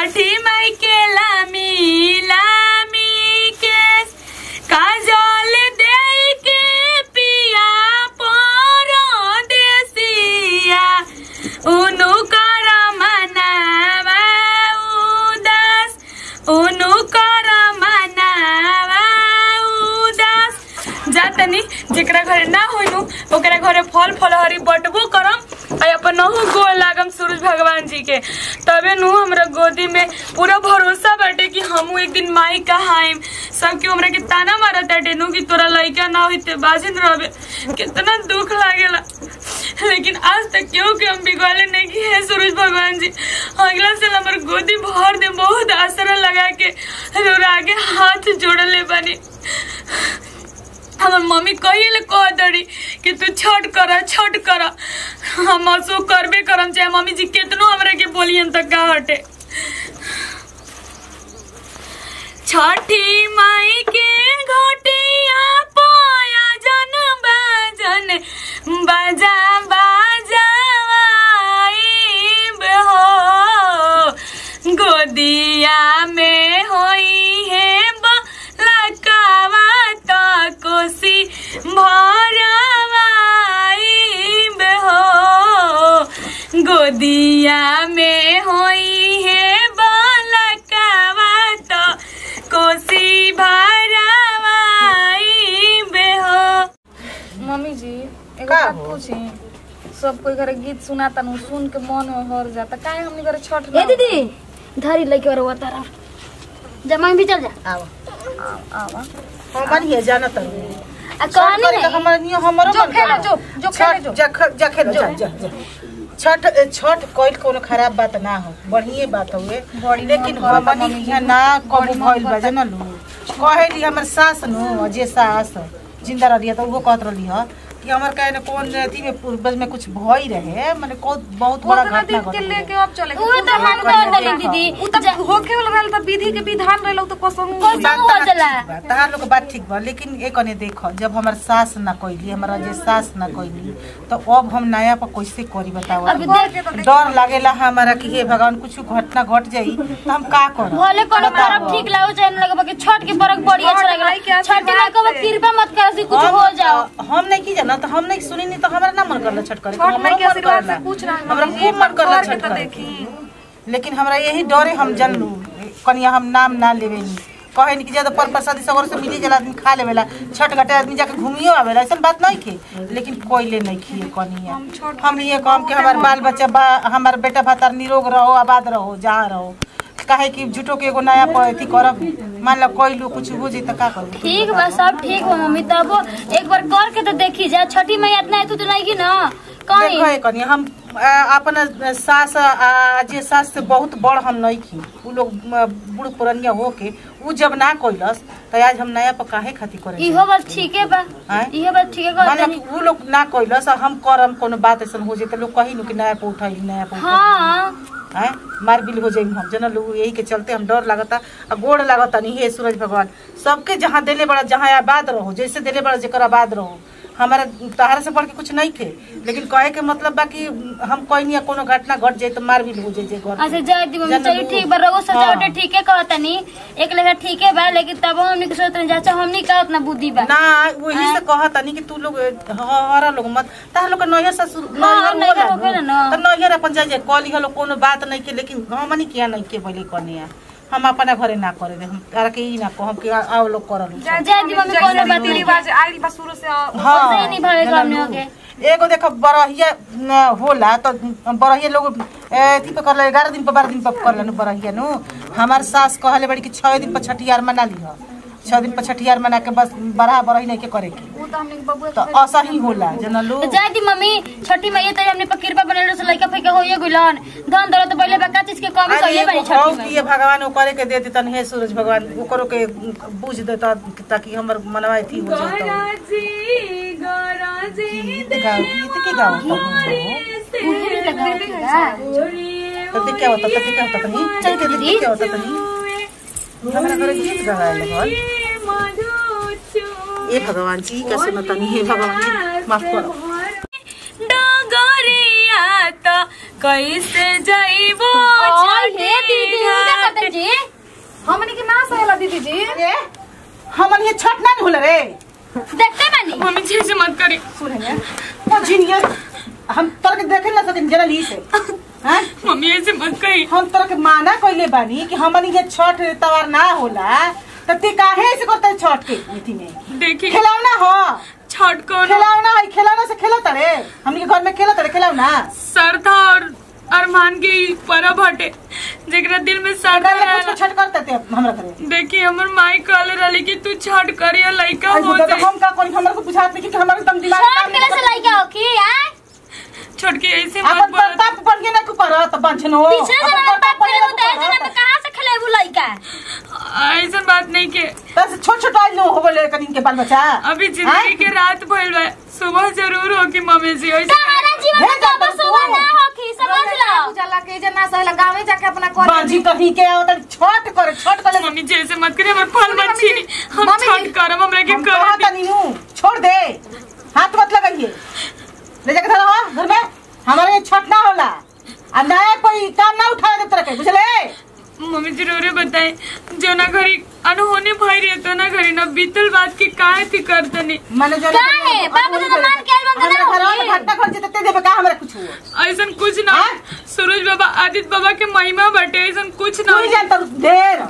छठी माई के लामी लामी के काजल दे के पिया परदेसिया उनु कर मनावा उदास उनु कर मनावा उदास जातनी जेकरा घरे ना होइनु ओकरा घरे फल फलहरी बटबो करम आ अपन नहु गोल लागम सूरज भगवान जी के तबे नु हमरा गोदी में पूरा भरोसा बाटे कि हमहू एक दिन माई कहाइम सब के हमरा के ताना मारत बाटे नु कि तोरा लइका ना होइते बाजिन रहबे कितना दुख लागेला लेकिन आज तक क्यों कि हम बिगड़ले नहीं की है सूरज भगवान जी अगला साल हमार गोदी भर दे बहुत आसरा लगा के और आगे हाथ जोड़ले बनी हमर मम्मी कहिए कह दड़ी कि तू छठ कर छठ कर हम असो करबे करम चाहे मम्मी जी केतनो हमरा के बोलियन तक का हटे छठी माई के घोटिया पाया जन बाजन बाजा बाजा हो गोदिया में होई है बलकावा त कोसी भरवाई हो गोदिया में होई है बलकावा त कोसी भरवाई हो मम्मी जी एगो का बात हो? पूछी सब कोई घरे गीत सुनाता नु सुन के मन हर जाता काहे हमनी घरे छठ ए दीदी धरी लइके और वो तारा जमा भी चल जा आओ आवा हमन ये जानत हूं आ कहानी छठ करे नहीं हमर नियो हमरो जो मन खेलो, करा। जो, जो खेलो, छठ जो। जा ख- जा खेलो जा जा जा। छठ छठ कोई कोनो खराब बात ना हो बढ़िए बात हुए बड़ी लेकिन मन करता हमनी मम्मी यहाँ जी। ना कबू बड़ी मन भइल बा करता। जानलू कहेली हमर सास नु जे सास जिंदा रहली त उहो कहत रहली ह कि हमर काहे न कौन अथी में पूर्वज में कुछ भई रहे माने को बहुत बड़ा ओतना घटना दिन के घट लेके अब चले वो तो हम कर देली दीदी उ त होखे वाला रहल त विधि के विधान रहल त कसम कोई सब हो चला तहार लोग के बात ठीक बा लेकिन एक कने देखो जब हमर सास ना कइली हमारा जे सास ना कइली तो अब हम नया पर कैसे करी बताओ अभी देख डर लागेला हमारा कि हे भगवान कुछ घटना घट जाई तो हम का करब भले कोनो बताओ। परब ठीक लागो चाहे न लगे बाकी छठ के परब बड़ी अच्छा छठ माई के लगेला छठ आशीर्वाद माई को से। कृपा मत कर से कुछ हम- हो जाओ हम नहीं की जाना तो हम नहीं सुनी नहीं तो हमारा ना मन करला छठ करे छठ माई हमरो के मन आशीर्वाद करला। से पूछ रहा है हमरा मम्मी जी, खूब मन करला कर के छठ तो करे देखी लेकिन हमरा यही डरे हम जनलू कनिया हम नाम ना लेवे नी कहे नी कि ज्यादा पर प्रसादी सगर से मिली जला आदमी खा लेवेला छठ घाटे आदमी जाके घूमियो आवेला ऐसा बात नहीं खे लेकिन कोयले नहीं खिए कनिया हम ये काम के हमार बाल बच्चा बा हमार बेटा भातार निरोग रहो आबाद रहो जहाँ रहो काहे कि झूठो के एगो नया प- अथी करब मान लो कोई लो कुछ हो जाई तो का करब ठीक बा सब ठीक बा मम्मी तब एक बार कर के तो देखी जा छठी मैया इतना है तू तो नहीं की ना कहीं देखो ये कनिया हम आ, अपन सास आ, जे सास से बहुत बड़ हम नहीं खी उ लोग म, बूढ़ पुरनिया होके उ जब ना कोइलस तो आज हम नया पर काहे खातिर करे इहो बात ठीक है बा आय? इहो बात ठीक है कर माने देनी कि उ लोग ना कोइलस आ हम करम कोनो बात ऐसन हो जाए तो लोग कही नु कि नया पे उठाई नया पे उठाई हाँ हैं मार बिल हो जाई हम जनल उ यही के चलते हम डर लागता आ गोड़ लागता नहीं हे सूरज भगवान सबके जहाँ देले बड़ा जहाँ आबाद रहो जैसे देले बड़ा जेकर आबाद रहो हमारा तहारा से बढ़ के कुछ नहीं थे लेकिन कहे के मतलब बा कि हम कोई नहीं कोनो घटना घट जाए तो मार बिल हो जाए जे घर अच्छा जाए दी मम्मी जानलू? चलिए ठीक बा रघु सजावटे हाँ। ठीक है कहतनी एक लेखा ठीक है बा लेकिन तब हमनी के सोचते चाचा हमनी का उतना बुद्धि बा ना वही से कहा तनी कि तू लोग हरा लोग मत तार लोग के नैहर ससुर हाँ, नैहर नैहर होला होखेला नु। ना। तो नैहर अपन जाए जाए कॉली हलो कोनो बात नहीं के लेकिन हमनी किया नहीं के बोले कनिया हम अपना घरे ना करे दे हम तारा के ई ना कहम कि आ- आओ लोग करल जाए दी मम्मी कोनो बात नहीं रिवाज आइल बा शुरू से आ- वैसे ही नहीं भागे जनलू। हमने होके एगो देखो बरहिया न होला तो बरहिया लोग अथी पे कर ग्यारह दिन पर बारह दिन पर कर बरहिया नु हमार सास कहले बड़ी कि छह दिन पर छठियार मना ली छह दिन पर छठियार मना के बस बरहा बरही नहीं के करे के उ त हमने के बबुआ तो ऐसा ही होला जनलू तो जाए दी मम्मी छठी मैया तो हमने पर कृपा बनल से लइका फइका होइए गुलन धन दौलत तो पहले बका चीज के कमी अरे कइले बानी एगो हौ छठी कि मैया ये भगवान वो करे के दे देतन हे सूरज भगवान ओकरो के बुझ देता ताकि हमर मनवा थी हो जाता गरजी गरजी गीत गाओ गीत के गाओ तो उहे लगा तो क्या होता तो क्या होता तनी चल के देख क्या होता तनी हमरा घरे गीत गावे लगल ए भगवान जी का सुनतनी हे भगवान जी माफ करो डगरिया त कैसे जाइबो ओए हे दीदी, उनका दीदी अरे हमन ये छठ ना होला रे देखते बानी मम्मी जी ऐसे मत करी सुने वो जिनिया हम तोर के देखे ना सकिन जरा ली से हैं मम्मी ऐसे मत कही हम तोर के माना कइले बानी कि हमन ये छठ तवार ना होला त ते काहे से करते छठ के नीति में देखिए खिलौना हो छठ कौन खिलौना है खिलौना से खेलत रे हमनी के घर में खेलत रे खिलौना श्रद्धा और अरमान की परब हटे जेकरा दिल में श्रद्धा अगर कुछ रहेला छठ करते थे हमरा करे देखिए हमर माई कहले रहली कि तू छठ करिया लइका आई हो बुदा जाए हम का कोई हमरा को बुझात नहीं कि हमारे दम दिमाग छोट काम के नहीं से लइका हो की आय छोटकी ऐसे मत अपन बोल बाप बन के ना तू करत बंचनो पीछे से ना बाप पड़े होता है जना में कहां से खेलेबू लइका ऐसा बात नहीं के बस छोट छोट आई लो हो गले कदिन के बाल बच्चा अभी जिंदगी के रात भइल बा सुबह जरूर हो कि मम्मी जी ऐसे तुम्हारा जीवन में भेजा कब तो सुबह तू। ना हो की समझ लो उजाला के जे ना सहला गावे जाके अपना कर बाजी कहीं के आवत छठ करे छठ करे मम्मी जी ऐसे मत करिए हमर फल मत छीनी हम मम्मी छठ जी, करम हमरा के हम कर कहा तनी हूं छोड़ दे हाथ मत लगाइए ले जाके धरो हाँ, घर में हमारे यहाँ छठ ना होला आ नया कोई काम ना उठाए दे तरह के बुझले मम्मी जरूर बताए जो ना घरी अनहोनी भई रही तो ना घरी ना बीतल बात की काहे थी करतनी माने जो काहे? बाबू तो मान के आइल बंद ना हमरा होगी। घर में घटना घट जेते देबे का हमरा कुछ हुआ ऐसा कुछ ना हाँ? सूरज बाबा आदित्य बाबा के महिमा बटे ऐसा कुछ तू ना ही जानता हूँ, ढेर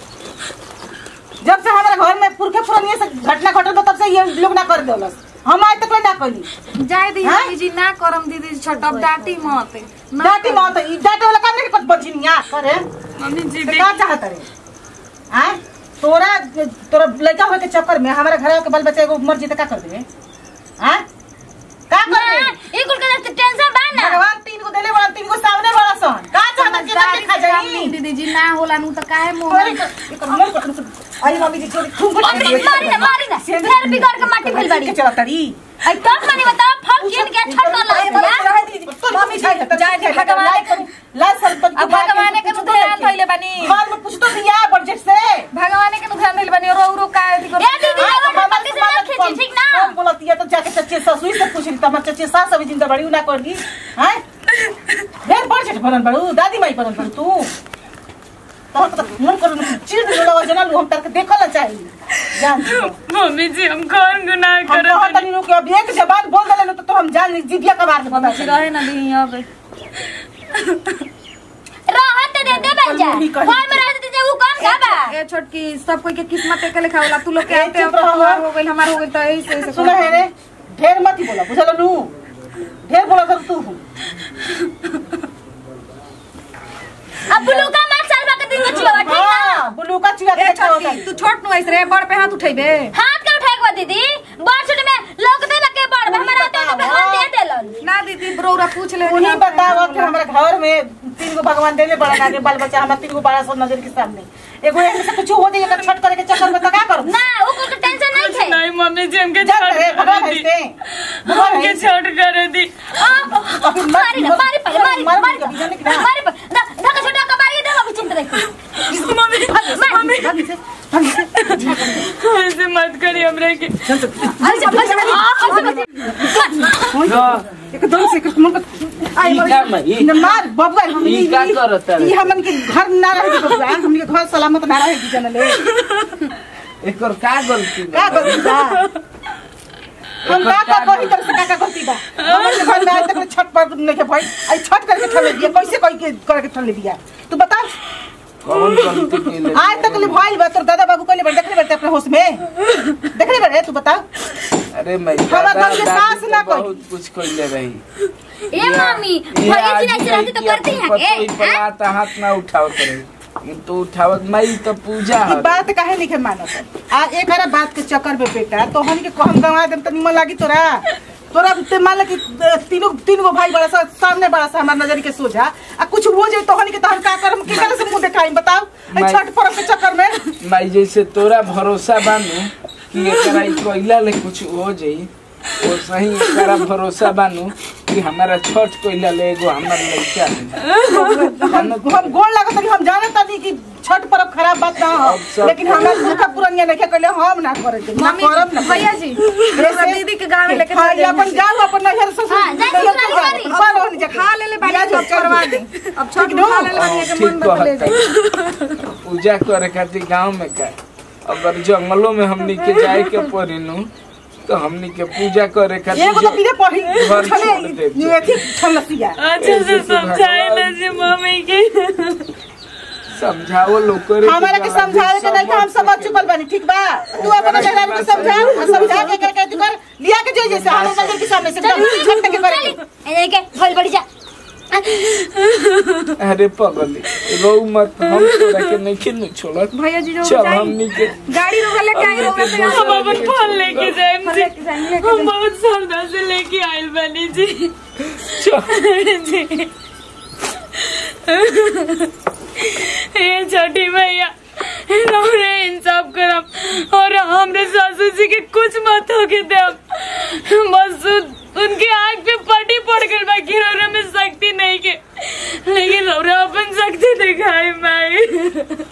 जब से हमारे घर में पुरखे पुरानिया से घटना घटल बा, तब से ये लोग ना कर देलस हम आज तक ना करी जाए दी हाँ? मम्मी जी ना करम दीदी छठ अब डांटी मत ना डांटी मत ई डांटे वाला काम नहीं कुछ बचिनिया करे मम्मी जी तो देख का चाहत रे हैं तोरा तोरा लड़का होए के चक्कर में हमारे घर के बाल बच्चा एगो मर जीते का कर देबे हैं का कर ना दे ई कुल के टेंशन बा ना भगवान तीन को देले बड़ा तीन को सामने बड़ा सन का चाहत के ना खा जाई दीदी जी ना होला नु तो काहे मुंह तोरे के एकर मन कर आई मम्मी जी छोड़ी खूब मम्मी मारी ना मारी ना फिर बिगड़ के माटी फैल बाड़ी के चला तड़ी आई कब मानी बताओ फल किन के छठ कर ला मम्मी जाए जाए दे, भगवान लाल सर पर अब भगवान के नु ध्यान धइले बानी घर में कुछ तो दिया बजट से भगवान के नु ध्यान धइले बानी रो रो काहे थी ए दीदी एगो पति से ना खींची ठीक ना हम बोलती है तो जाके चच्चे ससुई से पूछ ली तो हमारे चच्चे सास अभी जिंदा बड़ी ना कर दी हैं ढेर बजट बनल बड़ू दादी माई बनल बड़ू तू तो तो मन कर चिड़ लगा जना लू हम तार के देखल चाहिए जान जी मम्मी जी हम कौन गुनाह हम करत कहत नहीं नु कि अब एक जबान बोल देले तो, तो हम जान ली जिबिया का बात बता जी रहे ना दी अब रहत दे दे बन जा कहीं कहीं। घर में रहत दे वो कौन का बा ए छोटकी सब कोई के किस्मत एक लिखा होला तू लोग के ए, आते चुप अब रहो। तोहार हो गइल हमार हो गइल तो ऐसे ऐसे सुना है रे ढेर मत ही बोला बुझल नु ढेर बोला कर तू अब ब्लू का मार साल बा के दिन में छिवा ठीक ना हां बुलू का चिड़ा ए के खाओ छोटकी तू छोट नु ऐसे रे बड़ पे हाथ उठेबे हाथ के उठाए के दीदी बड़ छोटे में लोग दे लगे बड़ में हमारा तो भगवान दे देलन ना दीदी ब्रोरा पूछ ले उन्हीं बताओ कि हमारे घर में तीन गो भगवान देले बड़ा आगे बाल बच्चा हमारे तीन गो बड़ा सब नजर के सामने एगो एक से कुछ हो जाए अगर छठ करे के चक्कर में तो क्या करूं ना वो को टेंशन नहीं है नहीं मम्मी जी हमके जा छठ रे भगवान करे दी हंसते भगवान हमके हंसते छठ करे दी अभी मत- मारी ना मारी पहले मारी मार- मारी मार- मार- मार- मारी पर धक्का छोटा का मारी दे अभी चिंता रखी मम्मी मम्मी भागी से भागी से ऐसे मत करिए हमरे के एकदम से कुछ मन आई ई का मई? न मार बबुआ हम ई का करत है? ई हमन के घर ना रहे बबुआ हमन के घर सलामत ना रहे जनले एकर का गलती का बा? गलती बा हम का का कही तर से का का गलती बा हमन के घर में आज तक छठ पर नहीं के भाई आई छठ करके ठले दिया कैसे कही के करके ठले दिया तू बता कौन गलती केले आज तक ले भाई बा तोर दादा बाबू कहले बड़ देखले बड़ते अपने होश में देखले बड़े तू बता अरे मैं हमार दादा घर के दादी सास ना तो कोई। बहुत कुछ कइले रही ए मम्मी ये भैया जी आज ऐसे रहती तो कि करती अपन हैं के पतोई पर हैं? हाथ हाथ ना उठावत रहे लेकिन तो उठावत मई तो पूजा ई है बात काहे नहीं के मानत आ एक हरा बात के चक्कर में बेटा तो हम के कहम गवा देम त निमन लागी तोरा तोरा ते मान ले कि अ, तीनों तीन गो भाई बड़ा सा सामने बड़ा सा हमार नजर के सोझा आ कुछ हो जाए तो हनी के तहन का करम के करे से मुंह देखाई बताओ ए मैं- छठ पर्व के चक्कर में माई जैसे तोरा भरोसा बानू कि एकरा ई कोइला ले कुछ हो जाई वो सही एकरा भरोसा बानू कि हमारा छठ कोइला ले एगो हमर लइका है। हम हम गोल लागत कि हम जानत नहीं कि छठ पर्व खराब बात ना हो अब सब- लेकिन हमरा दुखा पुरनिया नहीं कहले हम ना करे दे ना मम्मी करब ना भैया जी हमरा दीदी के गाँव में लेके हाँ, चल ये अपन जाओ अपन नजर से हाँ, जाए ससुराल वाली। पर होनी जा खा ले ले बानी बियाह सब चल करवा दे। दे अब छोट खा ले ले बानी के ठीक मन बदले कहता पूजा करे खातिर गांव में का अगर जंगलों में हमनी के जाए के पड़ी नु तो हमनी के पूजा करे खातिर एगो तो पीले पढ़ी घर छोड़ दे ये थी ठलसिया अच्छे से समझाइला जी मम्मी के समझाओ लोग करे हमारा के समझावे के नहीं हम समझ चुकल बानी ठीक बा तू अपना मेहरारू के समझा आ समझा के करके तू कर लिया के जो जैसे हम नजर के सामने से एकदम झट के करे ए के भइल बड़ी जा अरे पगली रो मत हम तोरा के नहीं खिन छोड़त भैया जी जो चल हमनी के गाड़ी रोक लेके आई रोक लेके आई। हम अपन फल लेके जाएम जी लेके जाएं, लेके हम बहुत श्रद्धा से लेके आइल बनी जी चल जी ये छोटी भैया हमरे इंसाफ करम और हमरे सासू जी के कुछ मत होके देम बस उन- उनके आँख पे पटी पड़ गई बाकी रोने में शक्ति नहीं के लेकिन हमरा अपन शक्ति दिखाई माई